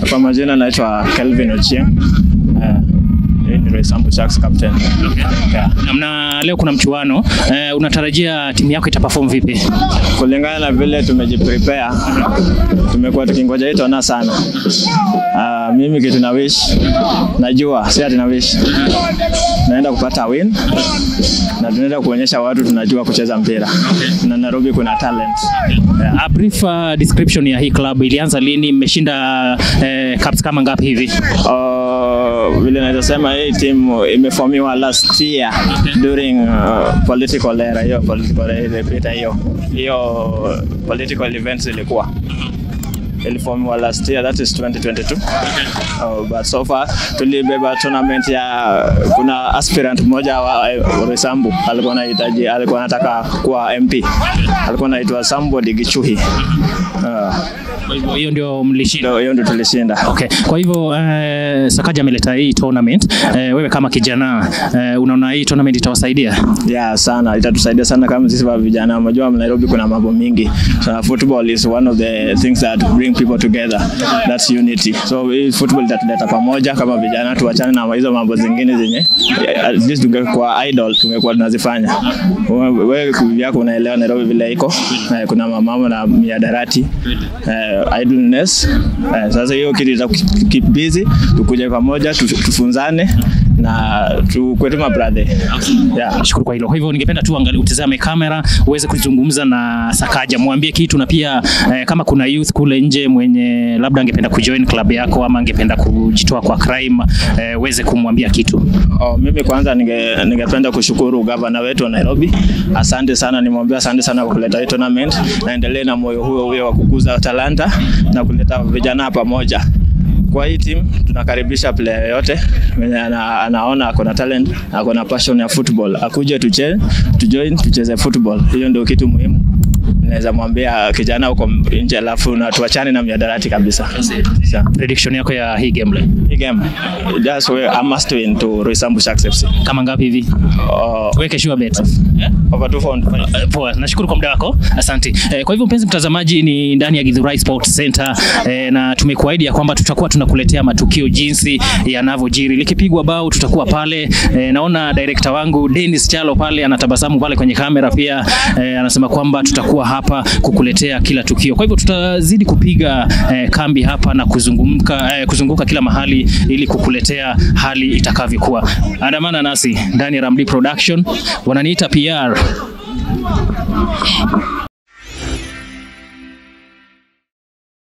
Kwa majina naitwa Kelvin Ochieng. Uh, hii ni Roysambu Sharks captain. Yeah. Na leo kuna mchuano eh, unatarajia timu yako itaperform vipi? Kulingana na vile tumejiprepare, tumekuwa tukingoja hii tona sana. Uh, mimi kitu na wish, najua si ati na wish, naenda kupata win na tunaenda kuonyesha watu tunajua kucheza mpira na Nairobi kuna talent. Yeah. A brief uh, description ya hii club ilianza lini? Mmeshinda eh, cups kama ngapi hivi? Uh, vile naweza sema hii timu imeformiwa last year during uh, political era, hiyo political era ilipita, hiyo hiyo political events ilikuwa iliformiwa last year that is 2022 uh, but so far tulibeba tournament ya kuna aspirant mmoja wa uh, Roysambu alikuwa anahitaji alikuwa anataka kuwa MP alikuwa anaitwa Somebody Gichuhi uh, Kwa hivyo hiyo ndio mlishinda. ndio- hiyo ndio tulishinda Okay. Kwa hivyo eh, Sakaja ameleta hii tournament eh, wewe kama kijana eh, unaona hii tournament itawasaidia? Yeah, sana itatusaidia sana kama sisi wa vijana. Unajua Nairobi kuna mambo mingi. So football is one of the things that bring people together. That's unity. So hii football itatuleta pamoja kama vijana, tuachane na hizo mambo zingine zenye at least tungekuwa idol tungekuwa tunazifanya. Wewe wewe yako unaelewa Nairobi vile iko. Eh, kuna mambo na miadarati. Eh, idleness. Eh, sasa hiyo kitu ita keep busy, tukuje pamoja tu- tufunzane na tukue tu mabrother. Yeah. Nashukuru kwa hilo. Kwa hivyo ningependa tu angalia, utazame kamera uweze kuzungumza na Sakaja, mwambie kitu na pia eh, kama kuna youth kule nje mwenye labda angependa kujoin club yako ama angependa kujitoa kwa crime eh, uweze kumwambia kitu. Oh, mimi kwanza ninge- ningependa kushukuru gavana wetu wa Nairobi. Asante sana, nimwambia asante sana kwa kuleta hii tournament. Naendelee na moyo huo huo wa kukuza talanta na kuleta vijana pamoja. Kwa hii team tunakaribisha player yoyote mwenye ana, anaona ako na talent, ako na passion ya football, akuje tuche, tujoin tucheze football. Hiyo ndio kitu muhimu. Naweza mwambia kijana huko nje, alafu na tuachane na miadarati kabisa. Sawa. Prediction yako ya hii game leo Hii game just we, I must win to Roysambu Sharks FC. kama ngapi hivi? Oh, Tuweke sure bet. over 200. Eh, Poa, nashukuru kwa muda wako, asante. Eh, kwa hivyo mpenzi mtazamaji, ni ndani ya Githurai Sports Center eh, na tumekuahidi ya kwamba tutakuwa tunakuletea matukio jinsi yanavyojiri. Likipigwa bao tutakuwa pale. Eh, naona director wangu Dennis Chalo pale anatabasamu pale kwenye kamera pia eh, anasema kwamba tutakuwa hapa kukuletea kila tukio. Kwa hivyo tutazidi kupiga eh, kambi hapa na kuzunguka, eh, kuzunguka kila mahali ili kukuletea hali itakavyokuwa. Andamana nasi ndani ya Ramli Production, wananiita PR.